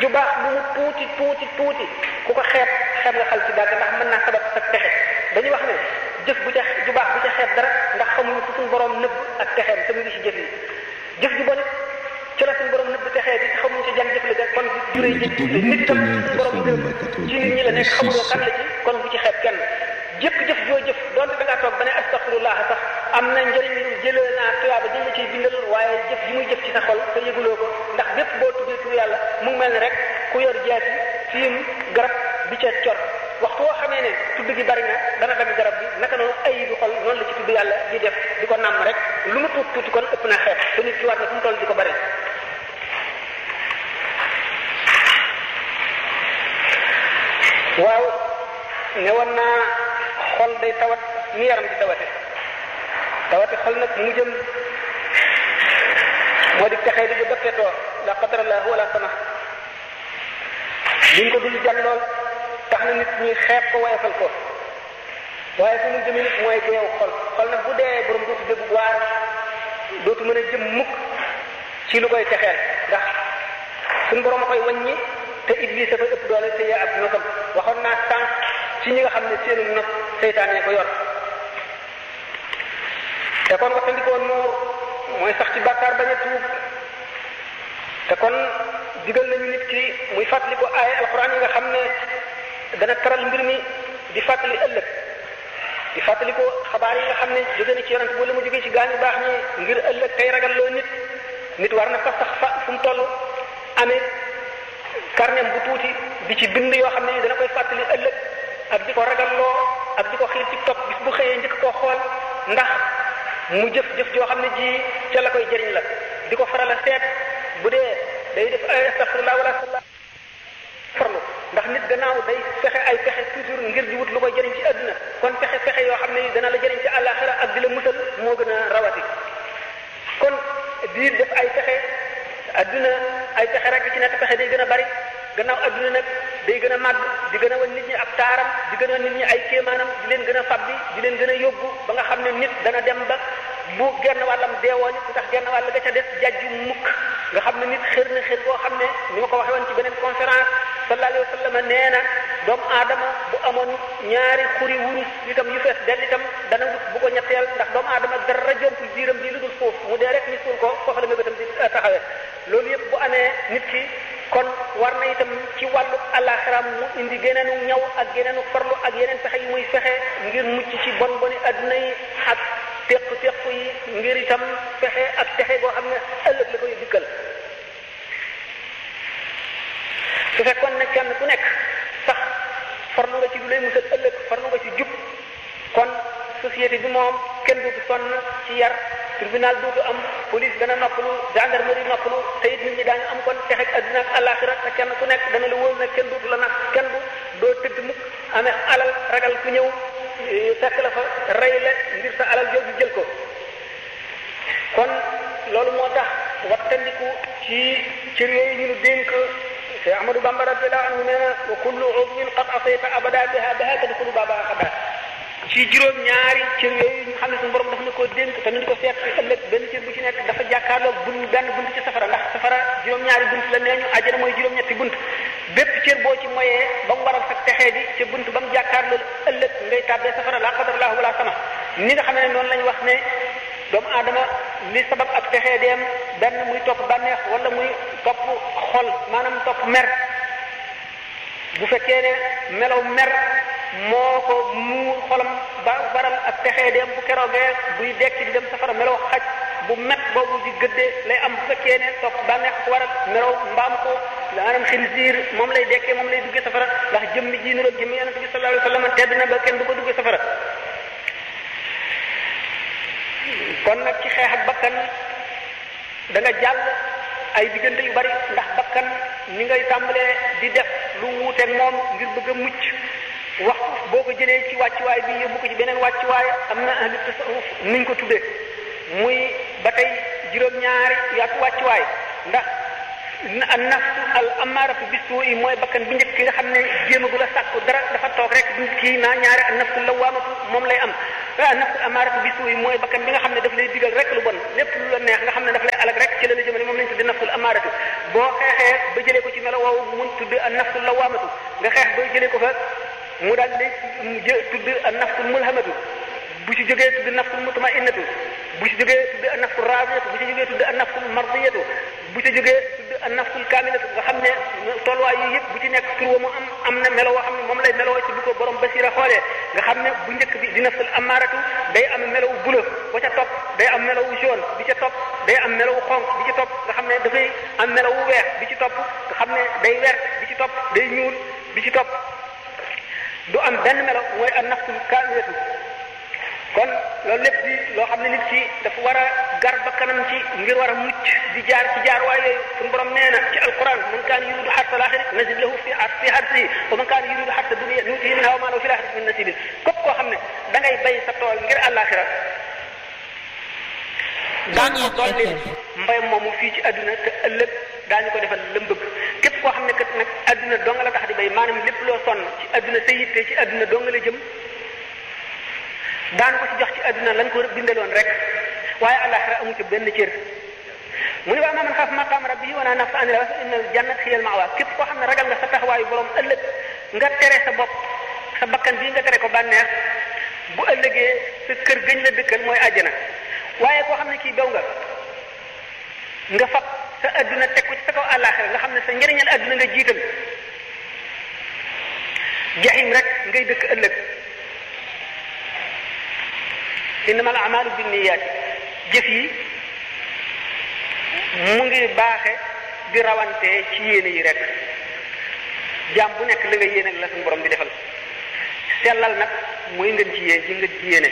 ju baax lu mu tuuti tuuti tuuti ku ko xeeb xeeb nga xal ci dàgg ndax mën naa sabab sa texe dañuy wax ne jëf bu ca ju baax bu ca xeeb dara ndax xamuñu fu suñu borom nëbb ak texeem te mu ngi ci jëf yi jëf ju bon it ci la suñu borom nëbb texee bi xamuñu ci jan jëf la kon bu juree jëf nit itam suñu borom nëbb ci nit ñi la nekk xamuloo kan la ci kon bu ci xeeb kenn jëpp jëf joo jëf donte da ngaa toog ba ne astaxfirullah sax am na njëriñ lu jëlee naa tuyaaba jël la ciy bindal waaye jëf ji muy jëf ci sa xol te yëguloo ko ndax bépp boo tuddee tur yàlla mu ngi mel ne rek ku yor jaasi fiim garab bi ca cor waxtu woo xamee ne tudd gi bari na dana dagg garab bi naka noonu ay du xol noonu la ci tudd yàlla di def di ko nàmm rek lu mu tuut tuuti kon ëpp na xeet te nit ki war na fu mu toll di ko bari waaw ne woon naa xol day tawat ni yaram di tawate tawate xol nag mu jëm moo di texee di bu dëppetoo la qadarallahu wala sama liñ ko dul jàllool tax na nit ñi xeeb ko woyofal ko waaye fu mu jëme nit mooy deew xol xol nag bu dee borom dootu dégg waar dootu mën a jëm mukk ci lu koy texeel ndax suñu borom a koy wàññi te iblis dafa ëpp doole te yaa ab nosam waxoon naa sànq ci ñi nga xam ne seenu nos seytaane ko yor te kon waxtandikoo nuur mooy sax ci bàkkaar bañ a tuub te kon digal nañu nit ki muy fàttali ko ay alxuraan yi nga xam ne dana taral mbir mi di fàttali ëllëg di fàttali ko xabaar yi nga xam ne jóge na ci yonent bu la mu jógee ci gaañu baax ñi ngir ëllëg tey ragal loo nit nit war na fa sax fa fu mu toll amee carnet bu tuuti di ci bind yoo xam ne dana koy fàttali ëllëg ak di ko ragalloo ak di ko xiir ci topp bis bu xëyee njëkk koo xool ndax mu jëf jëf joo xam ne ji ca la koy jëriñ la di ko faral a seet bu dee day def ay astaghfirullah wala astaghfirullah farlu ndax nit gannaaw day fexe ay pexe toujours ngir di wut lu koy jëriñ ci àdduna kon pexe pexe yoo xam ne dana la jëriñ ci àllaaxira ak di la musal moo gën a rawati kon di def ay pexe àdduna ay pexe rek ci nekk pexe day gën a bari gannaaw àdduna nag day gën a màgg di gën a wan nit ñi ab taaram di gën a wan nit ñi ay kéemaanam di leen gën a fabbi di leen gën a yóbbu ba nga xam ne nit dana dem ba bu genn wàllam deewoon ku tax genn wàll ga ca des jajju mukk nga xam ne nit xër na xër boo xam ne ni ma ko waxee woon ci beneen conférence sallallahu alayhi wa sallam nee na doomu aadama bu amoon ñaari xuri wurus itam yu fees dell itam dana wut bu ko ñetteel ndax doomu aadama dara jompul biiram bi lu dul foofu mu dee rek ñu suul ko foofu la nga itam di taxawee loolu yëpp bu amee nit ki kon war na itam ci wàllu àllaaxiraam mu indi geneenu ñaw ak geneenu farlu ak yeneen pexe yu muy fexe ngir mucc ci bon boni adduna yi ak teq teq yi ngir itam fexe ak texe boo xam ne ëllëg la koy dikkal su fekkoon ne kenn ku nekk sax farlu nga ci lu lay musal ëllëg farlu nga ci jub kon société bi moom kenn dootu sonn ci yar tribunal dootu am police dana noppalu gendarmerie noppalu te it nit ñi daañu am kon texeg adduna ak àllaaxira te kenn ku nekk dana la wóor nag kenn dootu la nag kenn du doo tëdd mukk amee alal ragal ku ñëw fekk la fa rey la ngir sa alal jooju jël ko kon loolu moo tax wattandiku ci cër yooyu ñu nu dénk te Ahmadou Bamba radiyallahu anhu nee na wa kullu udwin qad asayta abada biha biha tadxulu baabaha xada ci juróom ñaari cër yooyu ñu xam ne suñu borom dafa na koo dénk te nañu ko seet ci ëllëg benn cër bu ci nekk dafa jàkkaarloo bun benn bunt ci safara ndax safara juróom ñaari bunt la nee ñu àjjana mooy juróom-ñetti bunt bépp cër boo ci moyee ba mu waral sa texee di ca bunt ba mu jàkkaarloo ëllëg ngay tàbbee safara la qadarallahu wala sama ni nga xam ne noonu lañu wax ne doomu aadama li sabab ak texee deem benn muy topp bànneex wala muy topp xol maanaam topp mer bu fekkee ne melaw mer moo ko muur xolam ba waral ak texee dem bu keroogee buy dekki di dem safara melaw xaj bu met boobu di gëddee lay am bu fekkee ne topp bànneex ko waral melaw mbaam ko maanaam xinziir moom lay dekkee moom lay duggee safara ndax jëmmi ji niroog jëmmi yonente bi sallallahu alayhi wa sallam tedd na ba kenn du ko duggee safara kon nag ci xeex ak bakkan da nga jàll ay diggante yu bari ndax bakkan ni ngay tàmbalee di def lu wuuteeg moom ngir bëgg a mucc waxtu boo ko jëlee ci wàccuwaay bi yóbbu ko ci beneen wàccuwaay am na ahlu tasawuf nuñ ko tuddee muy ba tey juróom-ñaari yàqu wàccuwaay ndax an nafsu al amaaratu bisu yi mooy bakkan bu njëkk ki nga xam ne jéemagu la sàkku dara dafa toog rek du kii naa ñaari an nafsu lawaamatu moom lay am an nafsu amaaratu bisu yi mooy bakkan bi nga xam ne daf lay digal rek lu bon lépp lu la neex nga xam ne daf lay alag rek ci la la jëmale moom lañ tudde nafsul amaaratu boo xeexee ba jëlee ko ci melo woowu mun tudd an nafsu lawaamatu nga xeex ba jëlee ko fa mu daal di mu jë tudd an nafsu mulhamatu bu ci jógee tudd nafsul mutmainnatu bu ci jógee tudd an nafsul raadiyatu bu ci jógee tudd an nafsul mardiyatu bu ci jógee tudd an nafsul kaamilatu nga xam ne tolluwaay yi yëpp bu ci nekk tur wa mu am am na melo woo xam ne moom lay meloo ci bu ko borom basira xoolee nga xam ne bu njëkk bi di nafsul amaaratu day am melawu bula ba ca topp day am melawu jaune bi ca topp day am melawu xonq bi ci topp nga xam ne dafay am melawu weex bi ci topp nga xam ne day wert bi ci topp day ñuul bi ci topp du am benn melo mooy an nafsul kaamilatu kon loolu lépp di loo xam ne nit ki dafa war a gar ba kanam ci ngir war a mucc di jaar ci jaar waay yooyu suñu borom nee na ci alquran man kaana yuridu xarsa laaxira nazid lahu fi fi xarsihi wa man kaana yuridu xarsa dunia nuutihi minha wa maa lahu fi laaxirati min nasibin képp koo xam ne da ngay bay sa tool ngir àllaaxira daan ko dolli mbay moomu fii ci àdduna te ëllëg daañu ko defal lëm bëgg képp koo xam ne kat nag àdduna dong la tax di bay maanaam lépp loo sonn ci àdduna sa yitte ci àdduna dong la jëm daan ko ci jox ci àdduna lañ ko bindaloon rek waaye àllaaxira amu ci benn cër mu ne waa man xaaf maqaam rabbihi wa naa nafsa anil hawa fa innal jannata hiya al ma'wa képp koo xam ne ragal nga sa taxawaayu borom ëllëg nga tere sa bopp sa bakkan bii nga tere ko bànneex bu ëllëgee sa kër gëñ la dëkkal mooy àjjana waaye koo xam ne kii daw nga nga fab sa àdduna teg ko ci sa kaw àllaaxira nga xam ne sa njëriñal àdduna nga jiital jaxim rek ngay dëkk ëllëg innamal a'maalu binniyaati jëf yi mu ngi baaxe di rawante ci yéene yi rek jaam bu nekk la nga yéene la suñu borom di defal sellal nag mooy ngeen ci yéen ji nga ci yéene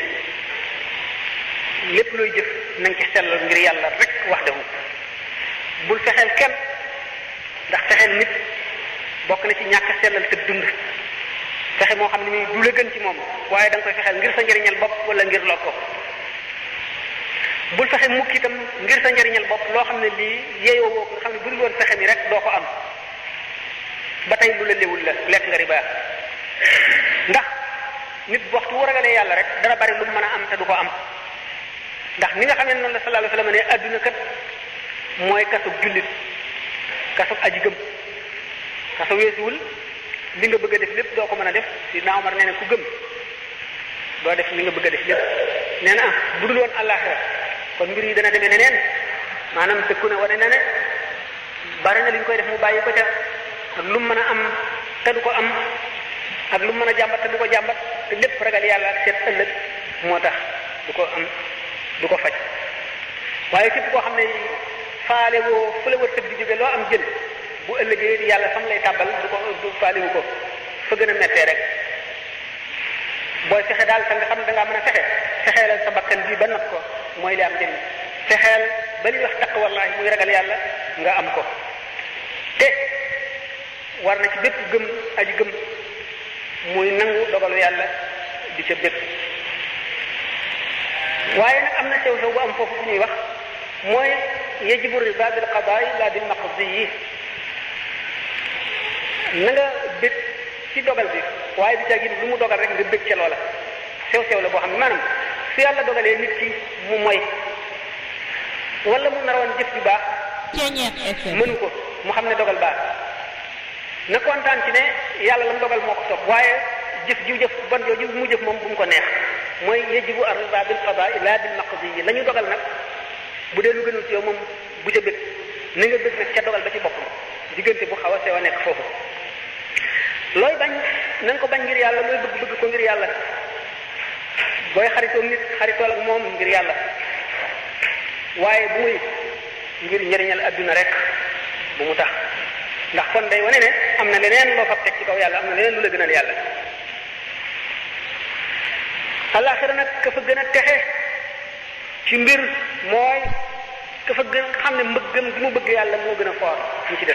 lépp looy jëf na nga ci sellal ngir yàlla rek wax defu bul fexeel kenn ndax fexeel nit bokk na ci ñàkk sellal sa dund fexe moo xam ne muy du la gën ci moom waaye da nga koy fexeel ngir sa njëriñal bopp wala ngir lor ko bul fexe mukk itam ngir sa njëriñal bopp loo xam ne lii yeeyoo woo nga xam ne bu dul woon fexe mi rek doo ko am ba tey lu la léwul la lekk nga riba ndax nit waxtu wu ragalee yàlla rek dana bari lu mu mën a am te du ko am ndax ni nga xam ne noonu la sallallahu alayhi wa sallam ne adduna kat mooy kasub jullit kasub aji gëm kaso weesuwul li nga bëgg a def lépp doo ko mën a def si naa Omar nee na ku gëm doo def li nga bëgg a def lépp nee na ah bu dul woon àllaaxira kon mbir yi dana demee neneen maanaam tëkku ne wane na ne bari na li ñu koy def mu bàyyi ko ca ak lu mu mën a am te du ko am ak lu mu mën a jàmbat te du ko jàmbat te lépp ragal yàlla ak seet ëllëg moo tax du ko am du ko faj waaye képp koo xam ne faale woo fu la wërsëg di jóge loo am jël bu ëllëgee yàlla fam lay tàbbal du ko du faaliwu ko fa gën a mettee rek booy fexe daal te nga xam ne da ngaa mën a fexe fexeelal sa bakkan bii ba nat ko mooy li am njëriñ fexeel ba li wax taq wallahi muy ragal yàlla nga am ko te war na ci bépp gëm aji gëm muy nangu dogalu yàlla di ca bépp waaye nag am na sew sew bu am foofu bu ñuy wax mooy yajibu riba bil qadaai la bil maqdi yi na nga bëgg ci dogal bi waaye bi caagin lu mu dogal rek nga bëgg ca loola sew sew la boo xam ne maanaam su yàlla dogalee nit ki mu moy wala mu naroon jëf ju baax mënu ko mu xam ne dogal baax na kontaan ci ne yàlla la mu dogal moo ko sopp waaye jëf jiw jëf bon jooju mu jëf moom bu mu ko neex mooy yajibu ar-riba bil qadaa la bil maqdi yi la ñu dogal nag bu dee lu gënul ci yow moom bu ca bëgg na nga bëgg nag ca dogal ba ci boppam diggante bu xaw a sew a nekk foofu looy bañ na nga ko bañ ngir yàlla looy bëgg bëgg ko ngir yàlla booy xaritoo nit xaritool ak moom ngir yàlla waaye bu muy ngir njëriñal adduna rek bu mu tax ndax kon day wane ne am na leneen loo fab teg ci kaw yàlla am na leneen lu la gënal yàlla alaxira nag ka fa gën a texe ci mbir mooy ka fa gën xam ne mbëggam gi mu bëgg yàlla moo gën a foor ñu ci def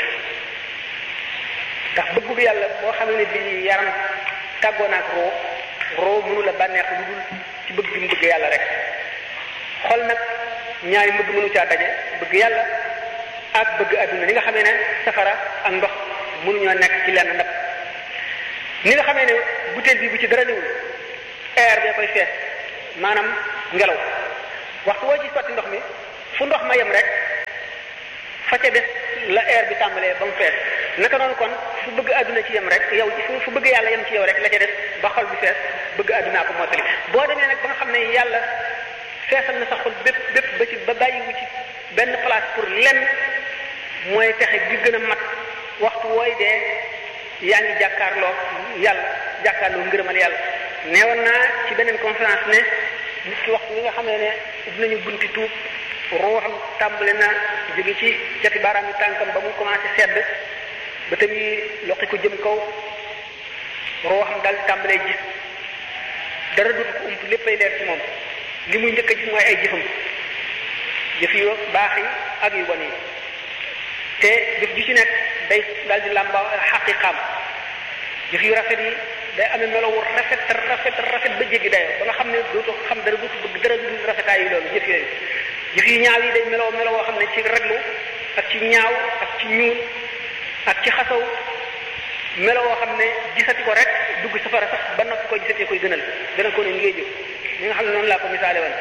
ndax bëggu yàlla boo xam ne bi yaram tàggoo naag roo roo mënu la bànneex lu dul ci bëgg gi mu bëgg yàlla rek xol nag ñaari mbëgg mënu caa daje bëgg yàlla ak bëgg adduna ni nga xamee ne safara ak ndox mënuñoo nekk ci lenn ndab ni nga xamee ne butéel bi bu ci dara newul air bee koy fees maanaam ngelaw waxtu woo ci sotti ndox mi fu ndox ma yem rek fa ca des la air bi tàmbalee ba mu fees naka noonu kon fu bëgg àdduna ci yem rek yow fu bëgg yàlla yem ci yow rek la ca def ba xol bi fees bëgg àddunaa ko mottali boo demee nag ba nga xam ne yàlla feesal na sa xol bépp bépp ba ci ba bàyyiwu ci benn place pour lenn mooy texe gi gën a mat waxtu wooy dee yaa ngi jàkkaarloo yàlla jàkkaarloo ngërëmal yàlla neewoon naa ci beneen conférence ne nit ki waxtu wi nga xam ne ne dinañu bunti tuub ruuxam tàmbali na jóge ci cati baaraam yi tànkam ba mu commencé sedd ba tamit loqi ko jëm kaw ruuxam daal tàmbalee gis dara dut ko ump léppay leer ci moom li muy njëkk a gis mooy ay jëfam jëf yu baax yi ak yu bon yi te jëf ju ci nekk day daal di làmba xaqiqaam jëf yu rafet yi day amee melo wu rafet rafet rafet ba jéggi dayoo ba nga xam ne dootoo xam dara dootu bëgg dara du rafetaay yi loolu jëf yooyu jëf yu ñaaw yi day meloo meloo woo xam ne ci raglu ak ci ñaaw ak ci ñuul ak ci xasaw meloo woo xam ne gisati ko rek dugg safara sax ba noppi ko gisatee koy gënal gënal ko ne ñu ngay jëf ñi nga xam ne noonu laa ko misaale woon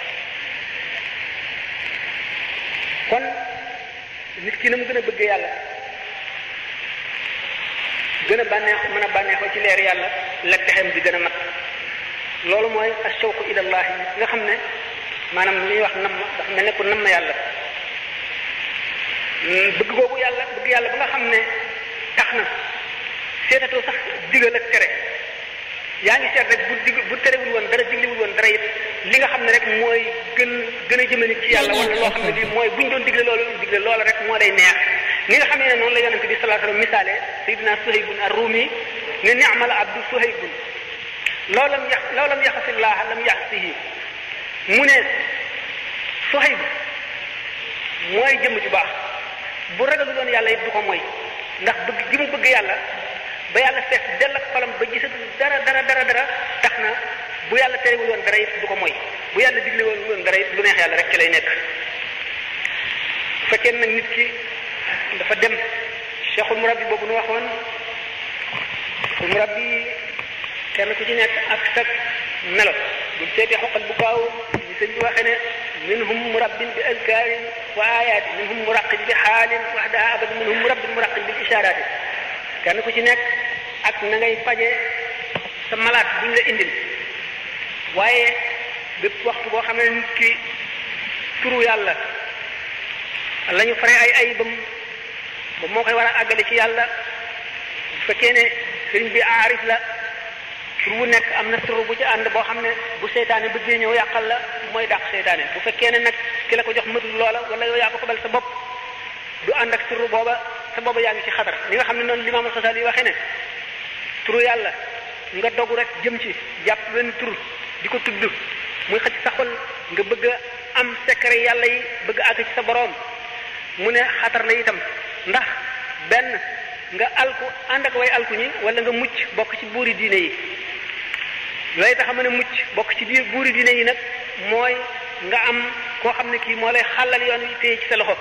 kon nit ki na mu gën a bëgg yàlla gën a bànneex mën a bànneexoo ci leer yàlla la texem di gën a mat loolu mooy ashawqu ilallahi nga xam ne maanaam li ñuy wax nam dafa mel ne ku nam yàlla bëgg googu yàlla bëgg yàlla ba nga xam ne tax na seetatoo sax digal ak tere yaa ngi seet rek bu dig bu terewul woon dara digliwul woon dara it li nga xam ne rek mooy gën gën a jëme nit ci yàlla wala loo xam ne lii mooy buñ doon digle loolu digle loola rek moo day neex ni nga xam ne noonu la yonente bi sallallahu alayhi wasallam misaale sayidina suhaybun ar-rumi ne ni'mal abdu suhaybun loo lam yax loo lam yaxasillaha lam yaxsihi mu ne Suhayb mooy jëmm ju baax bu ragalu doon yàlla it du ko mooy ndax bëgg gi mu bëgg yàlla ba yàlla fees dell ak xolam ba gisatu dara dara dara dara tax na bu yàlla terewul woon dara it du ko mooy bu yàlla digle woon woon dara it lu neex yàlla rek ci lay nekk bu fekkee nag nit ki dafa dem cheikhul murabbi boobu nu waxoon cheikhul murabbi kenn ku ci nekk ak sag melo buñ seetee xoqal bu gaaw ñu sëñ bi waxee ne minhum murabbin bi azkarin wa ayatin minhum muraqin bi xaalin waxdaha abad minhum murabbin muraqin bil isharati kenn ku ci nekk ak na ngay faje sa malaat buñ la indil waaye bépp waxtu boo xam ne nit ki turu yàlla la ñu fare ay ayibam ba moo koy war a àggale ci yàlla bu fekkee ne sëriñ bi aarif la tur wu nekk am na tur bu ci ànd boo xam ne bu seytaane bëggee ñëw yàqal la mooy dàq seytaane bu fekkee ne nag ki la ko jox matul loola wala yow yaa ko xobal sa bopp du ànd ak tur booba sa booba yaa ngi ci xatar li nga xam ne noonu limaamul Xasaali waxee ne turu yàlla nga dogu rek jëm ci jàpp benn tur di ko tudd muy xëcc sa xol nga bëgg a am secret yàlla yi bëgg àgg ci sa boroom mu ne xatar la itam ndax benn nga alku ànd ak way alku ñi wala nga mucc bokk ci buuri diine yi looy tax a mën a mucc bokk ci biir buuri diine yi nag mooy nga am koo xam ne kii moo lay xàllal yoon wi téye ci sa loxo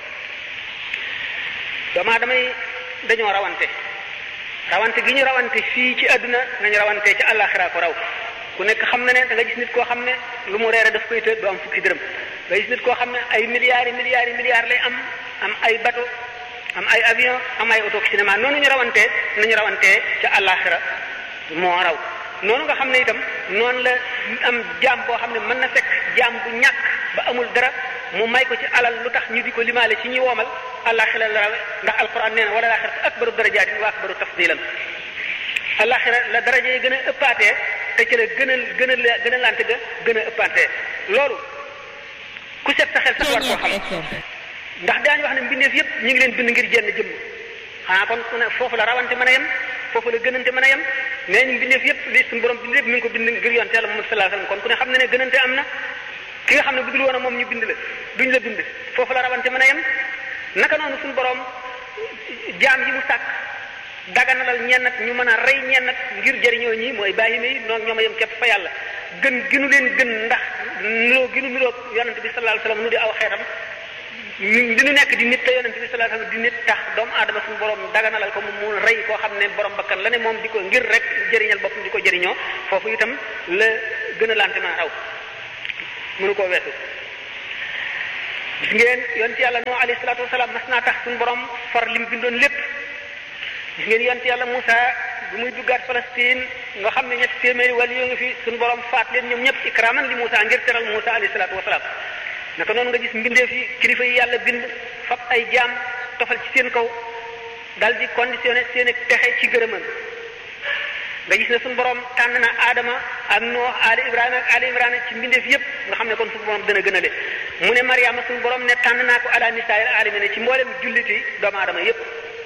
doomaa damay dañoo rawante rawante gi ñu rawante fii ci àdduna nañu rawante ci àllaaxira ko raw ku nekk xam na ne da nga gis nit koo xam ne lu mu reere daf koy të du am fukki dërëm nga gis nit koo xam ne ay milliards yi milliards yi milliards lay am am ay bateau am ay avion am ay auto cinéma noonu ñu rawantee nañu rawantee ca àllaaxira moo raw noonu nga xam ne itam noonu la am jaam boo xam ne mën na fekk jaam bu ñàkk ba amul dara mu may ko ci alal lu tax ñu di ko limaale ci ñuy woomal àllaaxira la rawe ndax alquran nee na wala laaxiratu akbaru darajaatin wa akbaru tafdilan àllaaxira la daraja yi gën a ëppaatee te ci la gën a gën a gën a lante ga gën a ëppaatee loolu ku set sa xel sax war koo xam ndax daañu wax ne mbindeef yépp ñu ngi leen bind ngir jenn jëmm xanaa kon ku ne foofu la rawante mën a yem foofu la gënante mën a yem nee ñu mbindeef yépp li suñu borom bind yépp mi ngi ko bind ngir yonte Yàlla Muhammad sallallahu alayhi wasallam kon ku ne xam ne ne gënante am na ki nga xam ne bu dul woon a moom ñu bind la duñ la bind foofu la rawante mën a yem naka noonu suñu borom jaam yi mu sàkk daganalal ñennat ñu mën a rey ñennat ngir jëriñoo ñi mooy bàyyime yi noonu ñoom a yem képp fa yàlla gën ginu leen gën ndax niroo ginu niroo yonente bi sallallahu alayhi wasallam nu di aw xeetam li ñu nekk di nit te yonente bi sallallahu alayhi wasallam di nit tax doomu aadama suñu borom daganalal ko mu rey koo xam ne borom bakkan la ne moom di ko ngir rek jëriñal boppam di ko jëriñoo foofu itam la gën a lante mën a raw mënu koo weesu gis ngeen yonent yàlla noo alayhi salaatu wasalaam mas naa tax suñu borom far lim bindoon lépp gis ngeen yonent yàlla Moussa bi muy duggaat Palestine nga xam ne ñetti téeméeri wàll yoo ngi fi suñu borom faat leen ñoom ñëpp ikraman li Moussa ngir teral Moussa alayhi salaatu wasalaam naka noonu nga gis mbindeef yi kilifa yi yàlla bind fab ay jaam tofal ci seen kaw dal di conditionné seen texe ci gërëmam nga gis ne suñu borom tànn na Adama ak Nuux Ali Ibrahima ak Ali Imrana ci mbindeef yëpp nga xam ne kon suñu borom dana gën a le mu ne Mariama suñu borom ne tànn naa ko ala nisaa'il aalamiina ci mboolem julliti doomu aadama yëpp.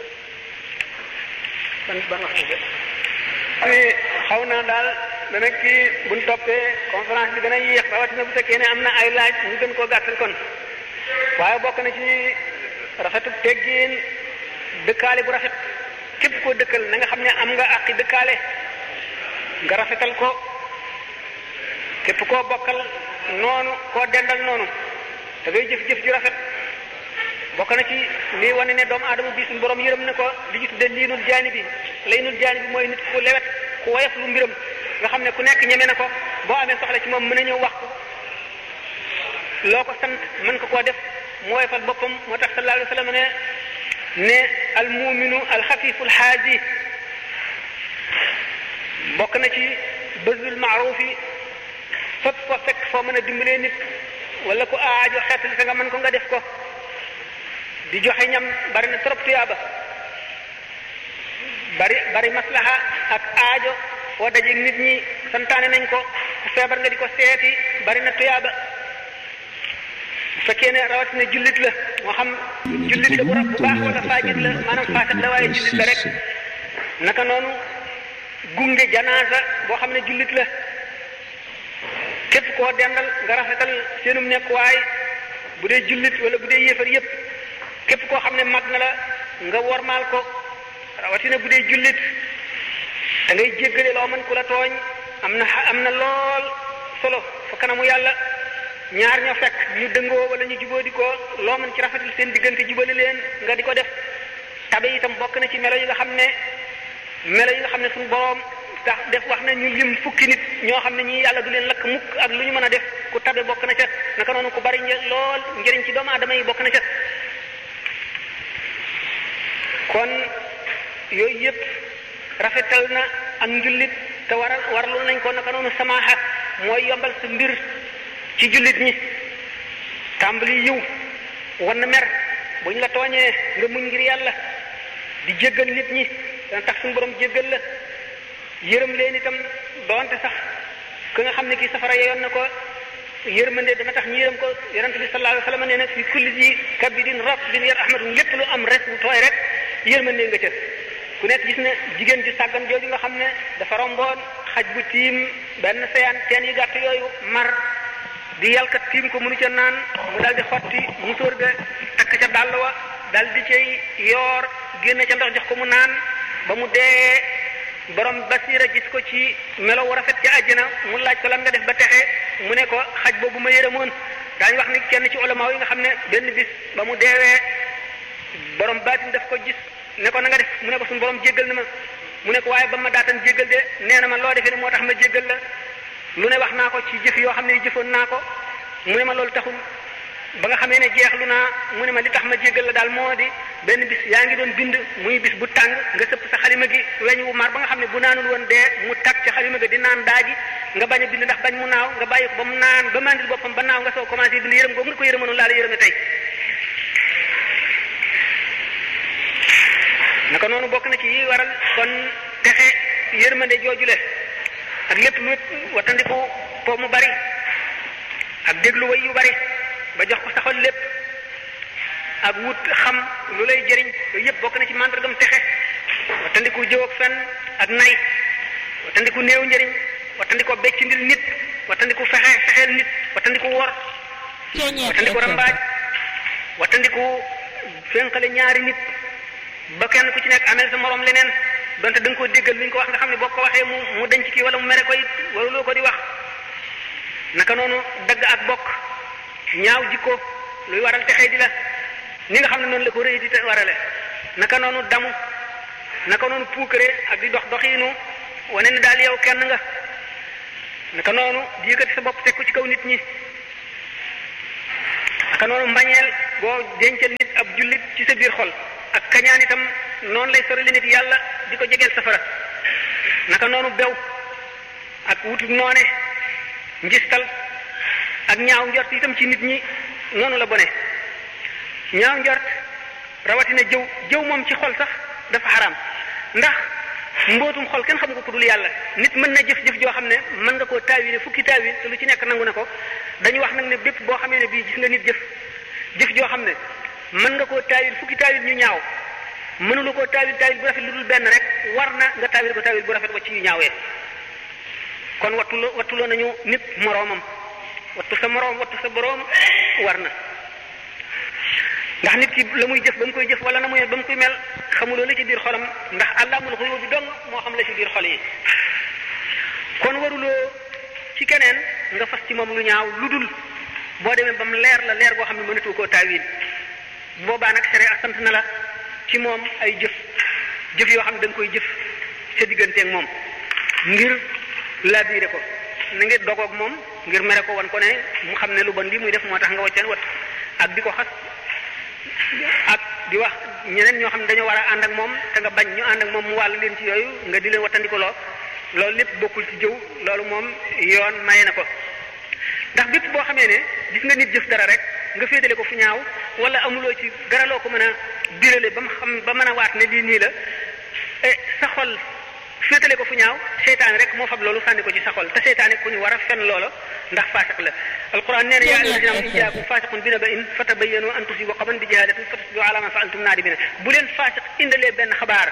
ban ban wax dëgg xaw naa daal dana kii buñ toppee conférence bi dana yéex rawatina bu fekkee ne am na ay laaj ñu gën koo gàttal kon waaye bokk na ci rafetu teggin dëkkaale bu rafet képp koo dëkkal na nga xam ne am nga àqi dëkkaale nga rafetal ko képp koo bokkal noonu koo dendal noonu da ngay jëf-jëf ju rafet bokk na ci lii wane ne doomu aadama bi suñu borom yërëm na ko li ñu tudde liinul jaani bi laynul jaani bi mooy nit ku lewet ku woyof lu mbiram nga xam ne ku nekk ñeme na ko boo amee soxla ci moom mën a ñëw wax ko loo ko sant mën ko koo def mu woyofal boppam moo tax sallallahu alayhi wa sallam ne ne al muminu al xafiful xaaji bokk na ci bëzul maaruf yi fépp ko fekk foo mën a dimbalee nit wala ku aajo xeetali sa nga mën ko nga def ko di joxe ñam bari na trop tuyaaba bari bari maslaha ak aajo foo dajeeg nit ñi santaane nañ ko ku feebar nga di ko seeti bari na tuyaaba bu fekkee ne rawatina jullit la moo xam jullit la bu rab bu baax wala faajit la maanaam faasat la waaye jullit la rek naka noonu gunge janaasa boo xam ne jullit la képp koo dendal nga rafetal seenum nekkuwaay bu dee jullit wala bu dee yéefar yépp képp koo xam ne mag na la nga wormaal ko rawatina bu dee jullit da ngay jéggale loo mën ku la tooñ am na am na lool solo fa kanamu yàlla ñaar ñoo fekk ñu dëngoo wala ñu jubóo di ko loo mën ci rafetal seen diggante jubale leen nga di ko def tabe itam bokk na ci melo yi nga xam ne melo yi nga xam ne suñu boroom tax def wax na ñu lim fukki nit ñoo xam ne ñii yàlla du leen lakk mukk ak lu ñu mën a def ku tabe bokk na ca naka noonu ku bari lool njëriñ ci doomu aadama yi bokk na ca kon yooyu yëpp rafetal na ak njullit te waral waraloon nañ ko naka noonu samaaxa mooy yombal sa mbir ci jullit ñi tàmbali yiw wan na mer bu ñu la tooñee nga muñ ngir yàlla di jéggal nit ñi dana tax suñu borom jéggal la yërëm leen itam doonte sax ka nga xam ne kii safara yeyoon na ko yërmande dana tax ñu yërëm ko yonent bi sallallahu alayhi wa sallam nee na fi kulli ji kabidin ratbin yar ahmadun lépp lu am res bu tooy rek yërmande nga ca ku nekk gis ne jigéen ji sàggan jooju nga xam ne dafa romboon xaj bu tiim benn seyaan teen yu gàtt yooyu mar di yalkat tiim ko mënu ca naan mu dal di xotti musóor ga takk ca dàll wa dal di cay yoor génne ca ndox jox ko mu naan ba mu dee borom basira gis ko ci melo wu rafet ca àjjana mu laaj ko lan nga def ba texe mu ne ko xaj boobu ma yërëmoon daañu wax ni kenn ci ulama yi nga xam ne benn bis ba mu deewee borom baatin daf ko gis ne ko na nga def mu ne ko suñu borom jéggal na ma mu ne ko waaye ba ma daatan jéggal de nee na ma loo defee ne moo tax ma jéggal la lu ne wax naa ko ci jëf yoo xam ne jëfoon naa ko mu ne ma loolu taxul ba nga xamee ne jeexlu naa mu ne ma li tax ma jéggal la daal moo di benn bis yaa ngi doon bind muy bis bu tàng nga sëpp sa xalima gi weñ wu mar ba nga xam ne bu naanul woon dee mu tag ca xalima gi di naan daaji nga bañ a bind ndax bañ mu naaw nga bàyyi ko ba mu naan ba mandil boppam ba naaw nga soo commencé bind yërëm googu nga ko yërëmanoon laa la yërëme tey naka noonu bokk na ci yi waral kon texe yërmande joojule ak lépp lu watandiku po mu bari ak déglu way yu bari ba jox ko saxol lépp ak wut xam lu lay jëriñ yooyu yëpp bokk na ci màndargam texe watandiku jëw ak fen ak nay watandiku néew njëriñ watandiku becc ndil nit watandiku fexe fexeel nit watandiku wor watandiku rambaaj watandiku fénqale ñaari nit ba kenn ku ci nekk amel sa morom leneen donte da nga koo déggal lu ñu ko wax nga xam ne boo ko waxee mu mu denc kii wala mu mere ko it wala loo ko di wax naka noonu dagg ak bokk ñaaw jikko luy waral texee di la ni nga xam ne noonu la ko rëy di te warale naka noonu damu naka noonu puukare ak di dox doxiinu wane ne daal yow kenn nga naka noonu di yëkkati sa bopp teg ko ci kaw nit ñi naka noonu mbañeel boo dencal nit ab jullit ci sa biir xol ak kañaan itam noonu lay sorali nit yàlla di ko jegeel safara naka noonu bew ak wutu noone njistal ak ñaaw njort itam ci nit ñi noonu la bone ñaaw njort rawatina jëw jëw moom ci xol sax dafa xaraam ndax mbootum xol kenn xamu ko ku dul yàlla nit mën na jëf-jëf joo xam ne mën nga koo taawile fukki taawil te lu ci nekk nangu na ko dañu wax nag ne bépp boo xamee ne bii gis nga nit jëf jëf joo xam ne mën nga koo taawil fukki taawil ñu ñaaw mënula koo taawil taawil bu rafet lu dul benn rek war na nga taawil ko taawil bu rafet wa ci yu ñaawee kon wattuloo wattuloo nañu nit moroomam wattu sa moroom wattu sa boroom war na ndax nit ki la muy jëf ba mu koy jëf wala na muy ba mu koy mel xamuloo la ci biir xolam ndax àllaamul xuyoo bi dong moo xam la ci biir xol yi kon waruloo ci keneen nga fas ci moom lu ñaaw lu dul boo demee ba mu leer la leer boo xam ne mënatu koo taawil boobaa nag sere sant na la ci moom ay jëf jëf yoo xam ne da nga koy jëf sa digganteeg moom ngir laabiré ko na nga dogoog moom ngir mere ko wan ko ne mu xam ne lu bon lii muy def moo tax nga waccan wat ak di ko xas ak di wax ñeneen ñoo xam ne dañoo war a ànd ak moom te nga bañ ñu ànd ak moom mu wàll leen ci yooyu nga di leen wattandikuloo loolu lépp bokkul ci jëw loolu moom yoon maye na ko ndax bépp boo xamee ne gis nga nit jëf dara rek nga féetale ko fu ñaaw wala amuloo ci dara loo ko mën a birale ba mu xam ba mën a waat ne lii nii la e sa xol féetale ko fu ñaaw seytaane rek moo fab loolu sànni ko ci sa xol te seytaane ku ñu war a fen loolo ndax faasiq la alquran nee na yaa ayyuhallazina amanu in jaakum faasiqun bi naba'in fatabayyanu an tusibu qawman bi jahalatin fatusbihu ala ma fa'altum naadimina bu leen faasiq indalee benn xabaar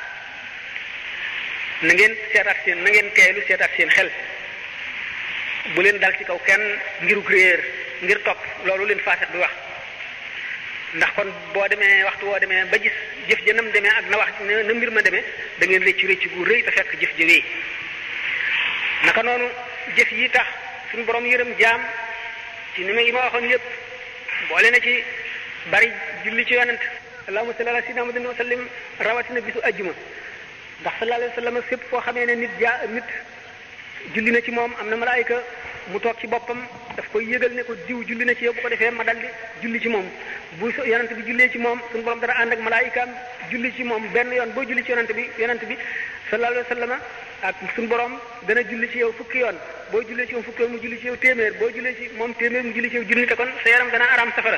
na ngeen seetaat seen na ngeen teeylu seetaat seen xel bu leen dal ci kaw kenn ngirug réer ngir topp loolu leen faasiq bi wax ndax kon boo demee waxtu woo demee ba gis jëf ja nam demee ak na wax na mbir ma demee da ngeen rëcc rëcc gu rëy te fekk jëf ja wéy naka noonu jëf yi tax suñu borom yërëm jaam ci ni ma yi ma waxoon yépp boole na ci bari julli ci yonent allahumma salli ala sayyidina muhammadin wa sallim rawatina bisu ajjuma ndax sallallahu alayhi wa sallam fépp foo xamee ne nit jaa nit julli na ci moom am na malaayika mu toog ci boppam daf koy yëgal ne ko diw julli na ci yow bu ko defee ma daldi julli ci moom bu yonent bi jullee ci moom suñu borom dana ànd ak malaayikaam julli ci moom benn yoon boo julli ci yonent bi yonent bi sallallahu alayhi wa sallam ak suñu borom dana julli ci yow fukki yoon boo jullee ci moom fukki yoon mu julli ci yow téeméer boo jullee ci moom téeméer mu julli ci yow junni te kon sa yaram dana araam safara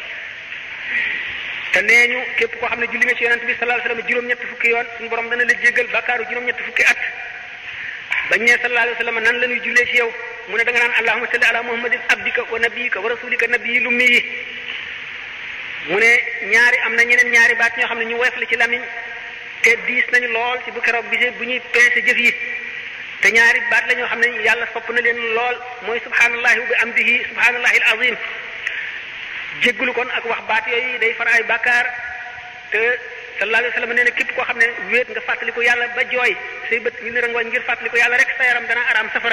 te nee ñu képp koo xam ne julli nga ci yonent bi sallallahu alayhi wa sallam juróom-ñett fukki yoon suñu borom dana la jéggal bàkkaaru juróom-ñett fukki at bañ ne sallallahu alayhi wa sallam nan la ñuy jullee ci yow mu ne da nga naan allahumma salli ala muhammadin abdika wa nabiyika wa rasulika nabiyi lummi yi mu ne ñaari am na ñeneen ñaari baat ñoo xam ne ñu woyof la ci lamiñ te diis nañu lool ci bu keroog bise bu ñuy peese jëf yi te ñaari baat la ñoo xam ne yàlla sopp na leen lool mooy subhanallahi wa bi amdihi subhanallahi al azim jéggulu kon ak wax baat yooyu day far ay bàkkaar te sallallahu alayhi wa sallam nee na képp koo xam ne wéet nga fàttaliku yàlla ba jooy say bët ñu ne rangooñ ngir fàttaliku yàlla rek sa yaram dana araam safara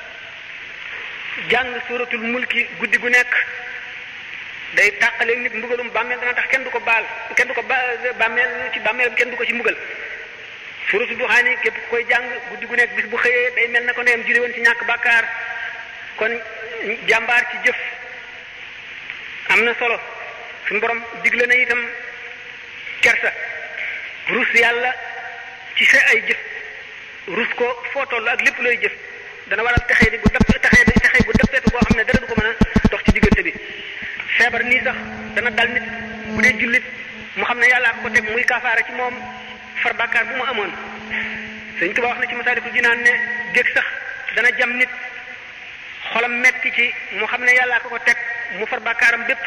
jàng suratul mulki guddi gu nekk day tàqaleeg nit mbugalum bàmmeel dana tax kenn du ko baal kenn du ko ba bàmmeel ci bàmmeel kenn du ko ci mbugal suratul duxaani képp ku koy jàng guddi gu nekk bis bu xëyee day mel na ko ndeyam julli woon ci ñàkk bàkkaar kon jàmbaar ci jëf am na solo suñu borom digle na itam kersa rus yàlla ci sa ay jëf rus ko foo toll ak lépp looy jëf dana waral texee di bu def texee di texee bu defeetu boo xam ne dara du ko mën a dox ci diggante bi feebar nii sax dana dal nit bu dee jullit mu xam ne yàllaa ko teg muy kaafaara ci moom far bàkkaar bu mu amoon Sëñ Tuubaa wax na ci Masaalikul Jinaan ne dégg sax dana jam nit xolam metti ci mu xam ne yàllaa ko ko teg mu far bàkkaaram bépp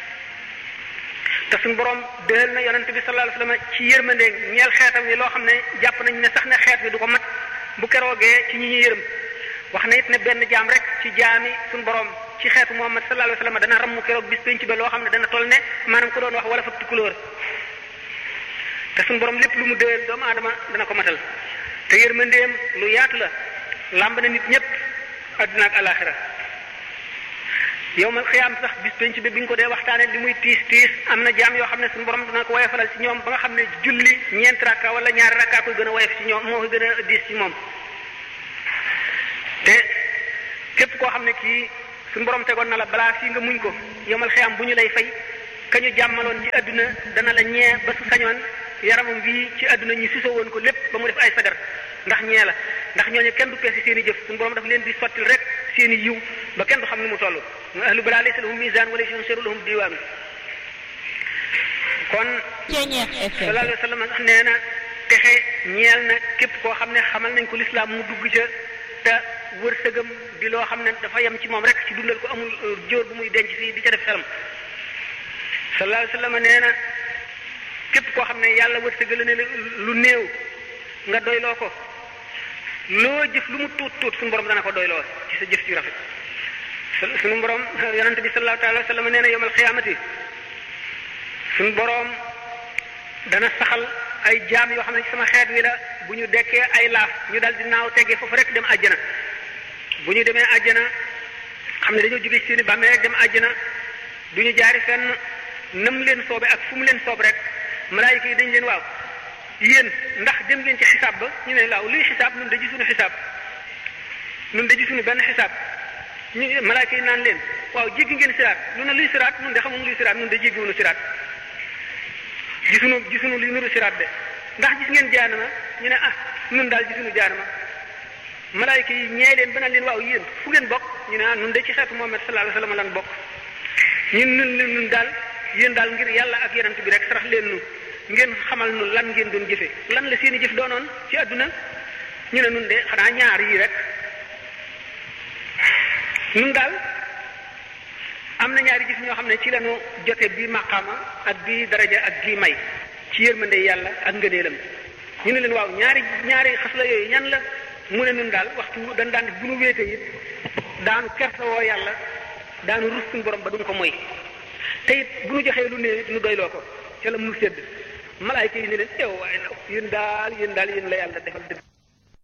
te suñu borom déel na yonent bi sallallahu alayhi wasallam ci yërmande ñeel xeetam wi loo xam ne jàpp nañ ne sax ne xeet wi du ko mat bu keroogee ci ñi ñu yërëm wax na it ne benn jaam rek ci jaami suñu borom ci xeetu Muhammad sallallahu alayhi wasallam dana rammu keroog bis penc ba loo xam ne dana toll ne maanaam ko doon wax wala fa tukulóor te suñu borom lépp lu mu déel doomu aadama dana ko matal te yërmandeem lu yaatu la làmb na nit ñëpp adduna ak alaxira yow mal xiyaam sax bis penc bi bi ñu ko dee waxtaane li muy tiis tiis am na jaam yoo xam ne suñu borom dana ko woyofalal ci ñoom ba nga xam ne julli ñeenti rakka wala ñaari rakka koy gën a woyof ci ñoom moo koy gën a diis ci moom te képp koo xam ne kii suñu borom tegoon na la balaa fii nga muñ ko yow mal xiyaam bu ñu lay fay ka ñu jàmmaloon ci adduna dana la ñee ba su sañoon yaramam bii ci àdduna ñi sisoo woon ko lépp ba mu def ay sagar ndax ñee la ndax ñooñu kenn du peese seen i jëf suñu borom daf leen di sottil rek seen i yiw ba kenn du xam ni mu toll ahlu balaa laysa lahum misaan wala yunsaru lahum diwaanu kon sallallahu alayhi wa sallam nee na texe ñeel na képp koo xam ne xamal nañ ko lislaam mu dugg ca te wërsëgam di loo xam ne dafa yem ci moom rek ci dundal ko amul jóor bu muy denc fii di ca def xelam sallallahu alayhi wa sallam nee na képp koo xam ne yàlla wërsëgal ne lu néew nga doyloo ko loo jëf lu mu tuut tuut suñu borom dana ko doyloo ci sa jëf ci rafet suñu borom yonent bi sallallahu alayhi wa sallam nee na yawmal xiyaamati suñu borom dana saxal ay jaam yoo xam ne ci sama xeet wi la bu ñu dekkee ay laaf ñu dal di naaw teggee foofu rek dem àjjana bu ñu demee àjjana xam ne dañoo jóge ci seeni bàmmee rek dem àjjana du ñu jaari fenn nam leen soobe ak fu mu leen soob rek malaayika yi dañ leen waaw yéen ndax dem ngeen ci xisaab ba ñu ne laaw luy xisaab nun da gisuñu xisaab nun da gisuñu benn xisaab ñu malaayika yi naan leen waaw jéggi ngeen siraat lu ne luy siraat nun de xamuñu luy siraat nun de jéggiwuñu siraat gisuñu gisuñu luy nuru siraat de ndax gis ngeen jaanama ñu ne ah nun daal gisuñu jaanama malaayika yi ñee leen ba naan leen waaw yéen fu ngeen bokk ñu ne ah nun de ci xeetu Muhammad sallallahu alayhi wasallam lan bokk ñun nun nun daal yéen daal ngir yàlla ak yonent bi rek sarax leen nu ngeen xamal nu lan ngeen doon jëfe lan la seeni jëf doonoon ci àdduna ñu ne nun de xanaa ñaar yii rek nun daal am na ñaari jëf ñoo xam ne ci lañu jote bi maqaama ak bi daraja ak bi may ci yërmande yàlla ak ngëneelam ñu ne leen waaw ñaari ñaari xas la yooyu ñan la mu ne nun daal waxtu dañ daan bu nu wéete it daanu kersa woo yàlla daanu rus suñu borom ba duñ ko moy te it bu nu joxee lu ne it nu doyloo ko ca la mu sedd malaayka yi ne leen yow waaye nag yéen daal yéen daal yéen la yàlla defal dëgg